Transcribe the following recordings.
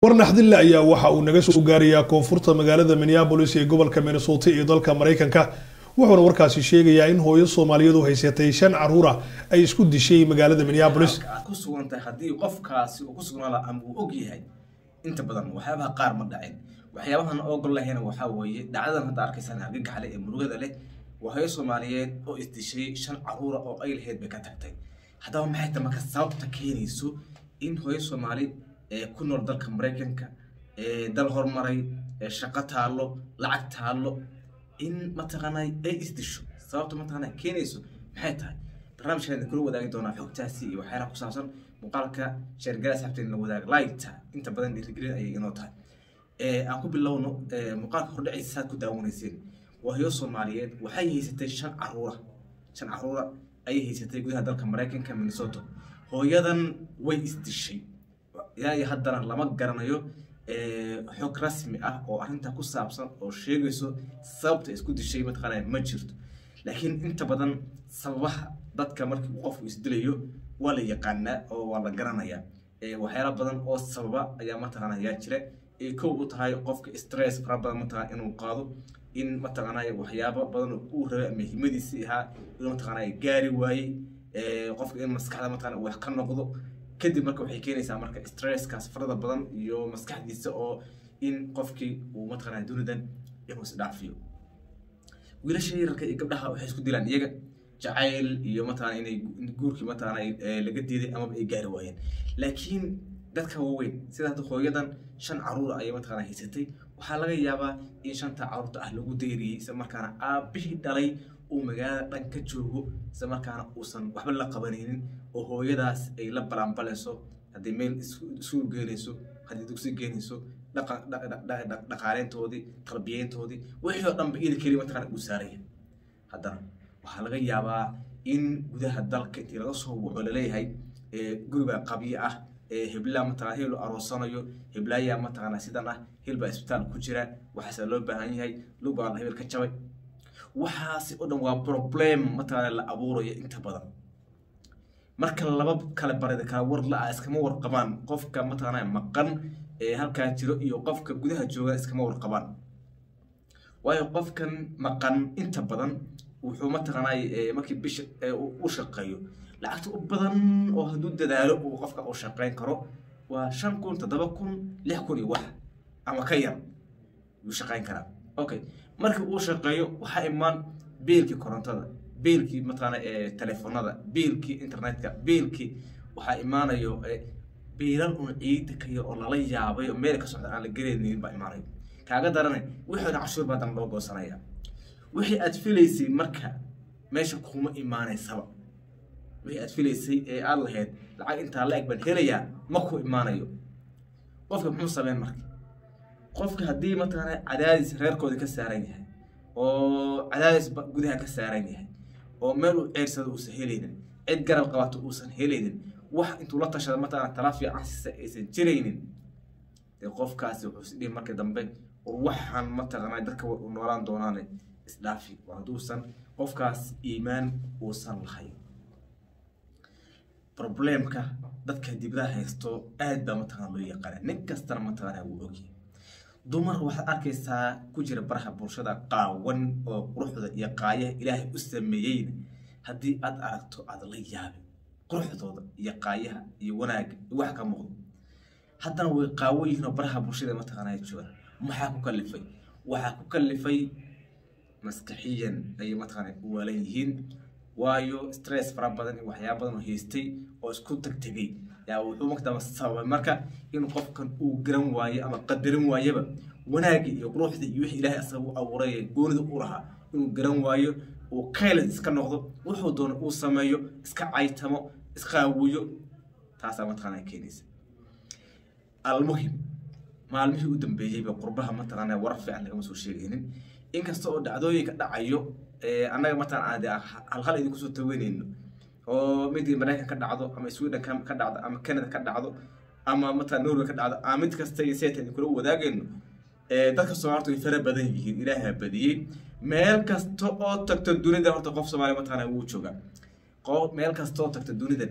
war naxdille ayaa waxa uu naga soo gaarayaa koonfurta magaalada minneabolis ee gobolka minnesota iyo dalka maraykanka wuxuuna warkaasi sheegayaa in hooyo soomaaliyeed u haysatay shan caruura ay isku dishay magaalada minneabolis aad ku sugan tahay haddii qofkaasi uu ku sugnaala ama uu og yahay inta badan waxyaabaha qaar ma dhacin waxyaabahan oogol lahayna waxaa weeye dhacdadan hadda arkaysaan argagaxle ee murugada leh waa hooyo soomaaliyeed oo isdishay shan caruura oo ay lahayd bay ka tagtay haddaba maxay ta marka sababta keenayso in hooyo soomaali ee ku nool dalka maraykanka ee dal hormaray ee shaqo taallo lacag taallo in mataqaanaa ay isdisho sababta mataqaanaa keenayso maxay tahay barnaamijkan kula wadaagi doonaa xogtaasi iyo waxyaalaha ku saabsan muuqaalka sheergala sabteen la wadaaga laayta inta badan dhiirigelin ayay inoo tahay aan ku bilowno muuqaalka hordhaciisa saad ku daawanayseen waa hooyo soomaaliyeed waxay haysatay shan caruura shan caruura ayay haysatay gudaha dalka maraykanka minnesota hooyadan way isdishay ilaa iyo haddana lama garanayo xog rasmi ah oo arrinta ku saabsan oo sheegayso sababta isku dishay mataqaanaa ma jirto laakiin inta badan sababaha dadka markii uu qofku isdilayo waa la yaqaanaa oo waa la garanayaa waxyaala badan oo sababa ayaa mataqaanaa yaa jira ay kow u tahay qofka stress fara badan mataqaanaa inuu qaado in mataqaanaa waxyaabo badan oo uu rabay ama himadiisii ahaa inuu mataqaanaa gaari waayey qofka in maskaxda mataqaanaa wax ka noqdo kadib marka waxay keenaysaa marka stresskaas farada badan iyo maskaxdiisa oo in qofkii uu mataqaanaa dunidan inuu isdhaafiyo wiilasha yararka iyo gabdhaha waxay isku dilaan iyaga jacayl iyo mataqaanaa inay guurkii mataqaanaa laga diiday amaba ay gaari waayeen laakiin dadka waaweyn sida hadda hooyadan shan caruur ayay mataqaanaa haysatay waxaa laga yaabaa in shanta caruurta ah lagu dayriyey isla markaana aabbihii dhalay uu magaalada dhan ka joogo isla markaana uusan waxba la qabanaynin oo hooyadaas ay la balanbalayso haddii meel iskuul geenayso haddii dugsi geenayso dhaqaaleyntoodii tarbiyeyntoodii wixii oo dhanba ili keliya mataqaana uu saaraya haddana waxaa laga yaabaa in gudaha dalka intii laga soo waco laleeyahay guriga qabyo ah heblaa mataqana hebel aroosanayo heblaayaa mataqaana sidan ah hebel isbitaal ku jira waxaase loo baahan yahay lug baa hebel ka jabay waxaasi oo dhan waa problem mataqaana la abuurayo inta badan marka laba kale barida kala war la-a iskama warqabaan qofka mataqaana maqan ee halkaa jiro iyo qofka gudaha jooga iskama warqabaan waayo qofkan maqan inta badan wuxuu mataqaanaa markii bisha u shaqeeyo lacagta u badan oo hadduu dadaalo uu qofka u shaqeyn karo waa shan kun toddoba kun lix kun iyo wax ama ka yar yuu shaqeyn karaa okay markii uu shaqeeyo waxaa imaan biilkii korontada biilkii mataqaana telefoonada biilkii internetka biilkii waxaa imaanayo biilal un ciida kaya oo lala yaabay oo meel ka socda aan la gelaynin baa imaanayo kaaga daranay wixii dhan cashuur baa dan loo goosanaya wixii aad filaysay marka meesha kuma imaanaysaba wixii aad filaysay ee aad lahayd lacag intaa la eg baan helayaa ma ku imaanayo qofka muxuu sameyn marka qofka haddii mataqaana cadaadis reerkooda ka saaran yahay oo cadaadis gudaha ka saaran yahay oo meel uu ceersado uusan helaynin cid garab qabato uusan helaynin wax intuu la tashada mataqaana tala fiican siisa aysan jiraynin dee qofkaasi wuxuu isdhihi marka dambe waxaan mataqaana dadka u noolaan doonaane isdhaafi hadduusan qofkaas iimaan uusan lahayn problemka dadka dibadaha haysto aad baa mataqaana loo yaqaana nin kastana mataqaana wuu ogyahay dumar waxaad arkaysaa ku jira baraha bulshada qaawan oo quruxda iyo qaayaha ilaahay u sameeyeyna haddii aad aragto aad la yaabin quruxdooda iyo qaayaha iyo wanaagga iyo wax ka muuqdo haddana way qaawan yihiin oo baraha bulshada mataqaana joogaan maxaa ku kalifay waxaa ku kalifay maskaxiyan ayay mataqaana u waalan yihiin waayo stress fara badan iyo waxyaaba badan oo haystay oo isku tagtegay yaa wuxuu markadamba sababay marka in qofkan uu garan waayo ama qadarin waayaba wanaagii iyo quruxdii iyo wixii ilaahay asaga u abuuray goonida u lahaa inuu garan waayo uu kaylan iska noqdo wuxuu doono uu sameeyo iska caytamo isqaawiyo taasaa mataqaana keenaysa almuhim maalmihii u dambeeyeyba qurbaha mataqaana warar fiican lagama soo sheegaynin inkasta oo dhacdooyinka dhacayo annaga mataqaana halhal idinku soo taweynayno oo mid maraykan ka dhacdo ama sweden ka dhacdo ama canada ka dhacdo ama mataqana norway ka dhacdo ama mid kasta iyo seeta idinkula wadaagayno dadka soomaalta way fara badan yihiin ilaaha badiyey meel kasta oo tagto dunida horta qof soomaaliya mataqaana wuu jooga meel kasta oo tagto dunidan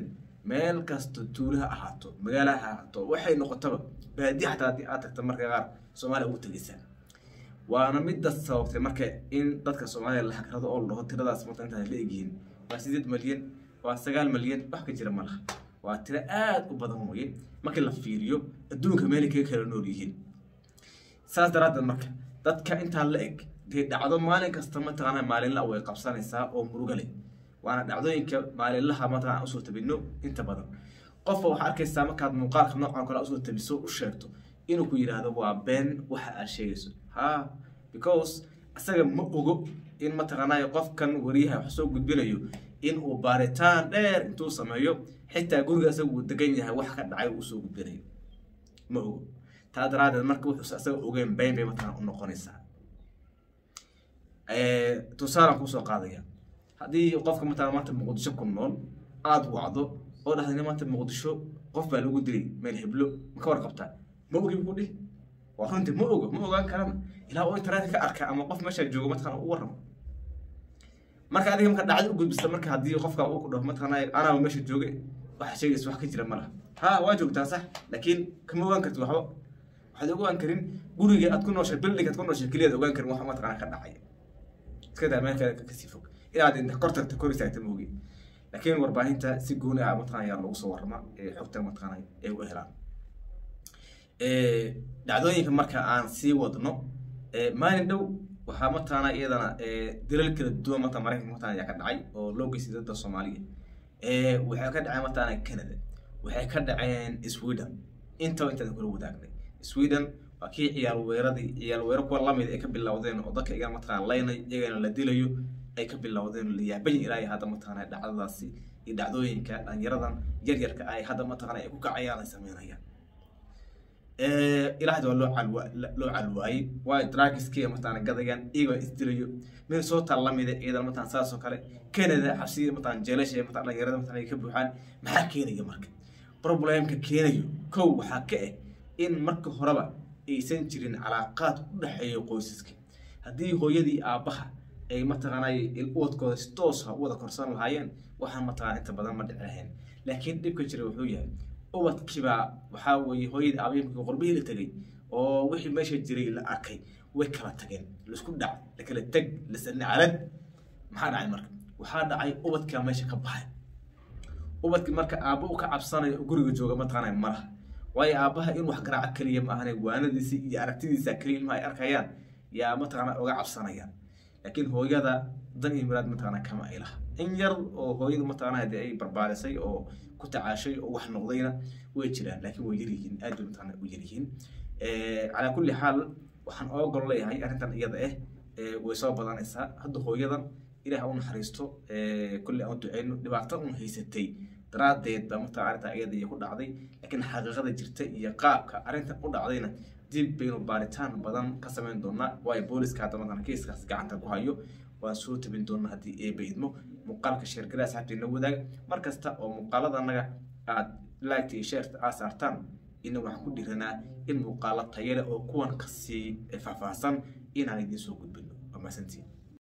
meel kasta tuulaha ahaato magaalaha ahaato waxay noqotaba baadiya xataa haddii aad tagta marka qaar soomaaliya ugu tegeysaa waana midda sababtay marka in dadka soomaaliya la hagrado oo la dhaho tiradaas marka intaas la egyihiin waa sideed malyan waa sagaal malyan wax ka jira ma laha waa tiro aad u badan weye markii la fiiriyo adduunka meelay kaga kala nool yihiin saas daraaddeed marka dadka intaa la eg dee dhacdo maalin kasta mataqaana maalinla way qabsanaysaa oo muruga leh waana dhacdooyinka maalinlaha mataqana usoo tabino inta badan qofba waxaa arkaysaa markaad muuqaalka noocan kale usoo tabiso u sheegto inuu ku yidhaahdo waa been waxa aad sheegayso ha because isaga ma ogo in mataqaanaa qofkan wariyaha wax soo gudbinayo in uu baaritaan dheer intuu sameeyo xitaa guriga isaga uu degan yahay wax ka dhacay uu usoo gudbinayo ma ogo taa daraadeed marka wuxuu isaga ogeyn been bay mataqana u noqonaysaa tusaalaan kusoo qaadaya haddii qofka mataqana maanta muqdisho ku nool aada wacdo oo dhahday maanta muqdisho qof baa lagu dilay meel heblo ma ka warqabtaa ma ogi buu dhihi waa runtii ma ogo ma ogaan karana ilaa oo internet ka arka ama qof meesha joogo mataqana u warramo marka adiga marka dhacdo u gudbista marka haddii qofka uu ku dhaho mataqana anaa meesha jooge waxa sheegaysa wax ka jira ma laha ha waa joogtaa sax laakiin kama ogaan karti waxba waxaad ogaan karin guriga aad ku nooshay building aad ku nooshay keliyaad ogaan karin wax mataqana ka dhacaya iska daa meel kale kasii fog inaad inta kor tagta kor istaagta moogi laakiin warbaahinta si gooni ah mataqana ayaa lagu soo warrama ee xogta mataqana ay u helaan dhacdooyinka marka aan sii wadno maalin dhow waxaa mataqana iyadana dilal kala duwan mata maraykanka mataqana ayaa ka dhacay oo loo geystay dadda soomaaliya waxay ka dhaceen mataqana canada waxay ka dhaceen sweden intaba intaan kula wadaagnay sweden waa kii ciyaal weeradii ciyaal weero kuwa lamid ay ka bilowdeen oo dadka iyaga mataqana laynay iyagana la dilayo ay ka bilowdeen la yaaban ilaa iyo hadda mataqana dhacdadaasi iyo dhacdooyinka dhalinyaradan yaryarka ay hadda mataqana ay ku kacayaan ay sameynayaan ilaahda waa loo calwa loo calwaayey waayo dragiskiiya mataqana gadayaan iyagoo isdilayo minnesota lamida ciidan mataqana saas oo kale canada xabsiya mataqana jeelasha mataqana dhalinyarada mataqana ay ka buuxaan maxaa keenaya marka problemka keenayo kow waxaa ka ah in marka horeba aysan jirin calaaqaad u dhexeeya qoysaska haddii hooyadii aabbaha ay mataqaanay uwadkooda si toosa u wada korsan lahaayeen waxaan mataqana inta badan ma dhici lahayn laakiin dhibka jira wuxuu yahay ubadkiibaa waxaa weeye hooyadii aabayimkii qorbihii la tegay oo wixii meesha jiray la arkay way kala tageen laisku dhac la kala teg lasanacalad maxaa dhacay marka waxaa dhacay ubadkaa meesha ka baxay ubadkii marka aabba u ka cabsanayo guriga jooga mataqaanay malaha waayo aabbaha in wax garaaco keliya ma ahane waanadiisi iyo aragtidiisa keliya ilmaha ay arkayaan yaa mataqana uga cabsanayaan laakiin hooyada dan iyo miraad mataqana kama ay laha in yar oo hooyadu mataqana hadii ay barbaarisay oo ku tacaashay oo wax noqdayna way jiraan laakiin way yaryihiin aad bay mataqana u yaryihiin calaa kulli xaal waxaan oogol leeyahay arrintan iyada ah way soo badanaysaa hadda hooyadan ilaah u naxariisto kulli aan u duceyno dhibaato un haysatay daraadeed baa mataqana arrintan iyada iyo ku dhacday laakiin xaqiiqada jirta iyo qaabka arrintan u dhacdayna dib baynu baaritaan badan ka samayn doonaa waayo booliska hadda mataqana kiiskaas gacanta ku hayo waan soo tabin doonaa haddii eeba idmo muuqaalka sheergala asxaabteena wadaag mar kasta oo muuqaalada annaga aad liketa iyo sheerta aad saartaan ina waxaan ku dhiranaa in muuqaalo tayale oo kuwan kasii faahfaahsan inaan idiin soo gudbino waa mahadsantiin